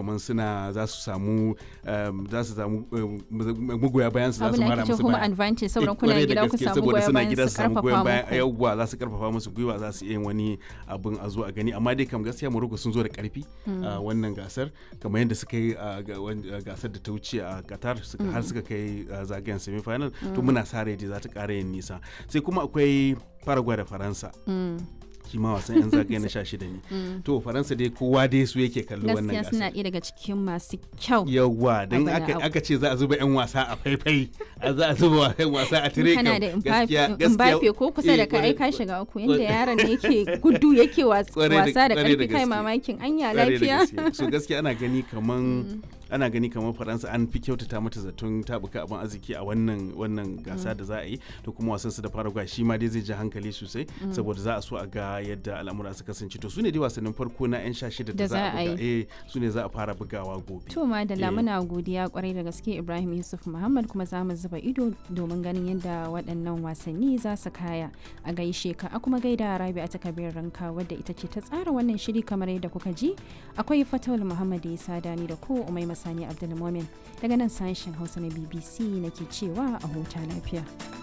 kamar suna za su samu za su samu magoya bayan su za su mara musu home advantage saboda kuna gida ku samu saboda goyon suna bayan gida su su samu goyon bayan karfafa yawwa za su karfafa musu gwiwa za su iya yin wani abin a zo a gani amma dai kam gaskiya Morocco sun zo da karfi a wannan gasar kamar yadda suka yi a ga- wan- a gasar da ta wuce a Qatar suka har suka kai a zagayen semi final to muna sa rai dai za ta ƙara yin nisa sai kuma akwai Paraguay da Faransa Mm. shi ma wasan yan zagaye na 16 ne to Faransa dai kowa dai su yake kallo wannan gaskiya suna gasar ɗaya daga cikin masu kyau yawwa don Abada aka, abu. aka ce za a zuba 'yan wasa a faifai a za a zuba 'yan wasa a tire kana kam, da gaskiya- Mbappe gaskiya- Mbappe ko kusa da eh, ka ai kwarai- ka shiga uku yanda kwarai- yaron ne yake gudu yake was- Kwarai da- wasa da kwarai da karfi kai gaske. mamakin anya Kwarai da lafiya gaske. so gaskiya ana gani kaman ana gani kamar faransa an fi kyautata mata zaton tabuka abin arziki a wannan wannan gasa da za a yi to kuma wasan su da paraguay shi ma dai zai ji hankali sosai saboda za a so a ga yadda al'amura su kasance to su ne dai wasannin farko na yan sha shida da Da za a za a buga eh su ne za a fara bugawa gobe To ma da Eh. lamuna godiya kwarai da gaske Ibrahim Yusuf Muhammad kuma za mu zuba ido domin ganin yadda waɗannan wasanni za su kaya a gaishe ka a kuma gaida Rabi'a ta Kabir Ranka wadda ita ce ta tsara wannan shiri kamar yadda kuka ji akwai Fatawul Muhammad Isa Dani da ko Umai Masani Abdulmumin daga nan sashen Hausa na BBC nake cewa a huta lafiya.